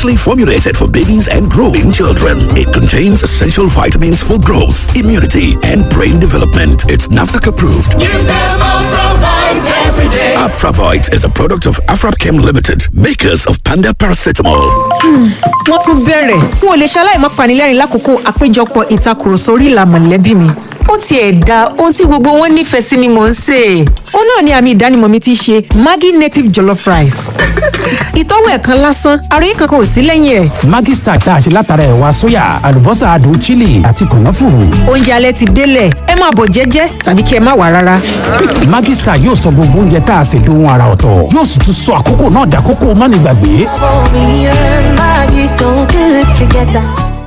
specially formulated for babies and growing children. It contains essential vitamins for growth, immunity, and brain development. It's NAFDAC approved. Give them Afravite every day. Afravite is a product of Afrapchem Limited, makers of Panda Paracetamol. wọ́n tún bẹ̀rẹ̀ n ò lè ṣaláì má panilẹ́rìn lákòókò àpéjọpọ̀ ìtakùrọ̀sọ orí ìlà mọ̀lẹ́bí mi ó tiẹ̀ da ohun tí gbogbo wọn nífẹ̀ẹ́ sí ni mò ń sè é. ó náà ni àmì ìdánimọ̀ mi ti ṣe maggi native jollof rice. ìtọ́wò ẹ̀kan lásán àròyé kankan ò sí lẹ́yìn ẹ̀. Maggi Star tá a ṣe látara ẹ̀wà sóyà àlùbọ́sà adùn chili àti kànáfùrù. oúnjẹ alẹ́ ti délẹ̀ ẹ máa bọ̀ jẹ́jẹ́ tàbí kí ẹ má wà rárá. Maggi Star yóò sọ gbogbo oúnjẹ tá a ṣe dohun ara ọ̀tọ̀ yóò sì tún sọ àkókò náà dàkókò mánigbàgbé. Me and Maggie so good together.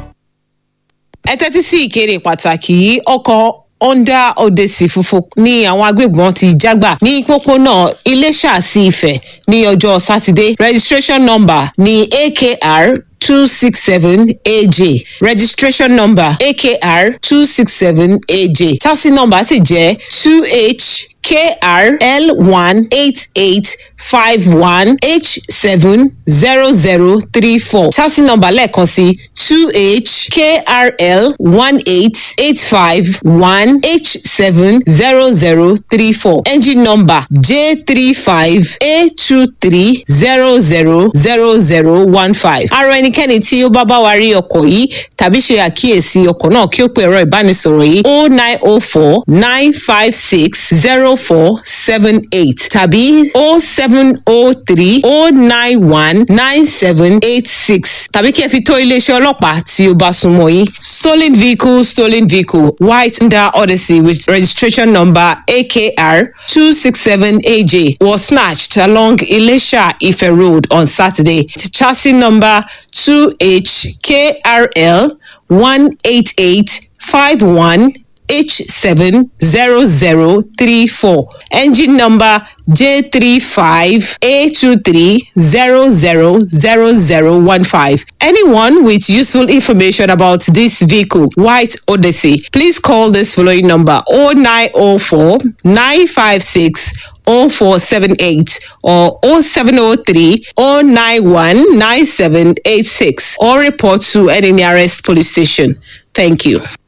ẹ tẹ́tí sí ìkéde pàtàkì yìí ọkọ̀ honda odyssey funfun ni àwọn agbébọn ti jágbà ní pópónà iléṣà sí ifẹ̀ ní ọjọ́ sátidé registration number ní akr two six seven aj registration number akr two six seven aj chassis number sì jẹ́ two h krl one eight eight five one h seven zero zero three four chassis number lẹ́ẹ̀kan sí two h krl one eight eight five one h seven zero zero three four engine number j three five a two three zero zero zero zero one five. arọ ẹnikẹ́ni tí ó bá bá wa rí ọkọ̀ yìí tàbí ṣe àkíyèsí ọkọ̀ náà kí ó pe ẹ̀rọ ìbánisọ̀rọ̀ yìí o nine o four nine five six zero four seven eight tàbí o seven o three o nine one nine seven eight six tàbí kí ẹ fi tó iléeṣẹ́ ọlọ́pàá tí ó bá súnmọ́ yín. stolen vehicle stolen vehicle white honda odyssey with registration number akr two six seven aj was snatched along ilesha ife road on saturday chassis number two h krl one eight eight five one H70034. Engine number J35A23000015. Anyone with useful information about this vehicle, White Odyssey, please call this following number 0904 956 0478 or 0703 091 9786 or report to any nearest police station. Thank you.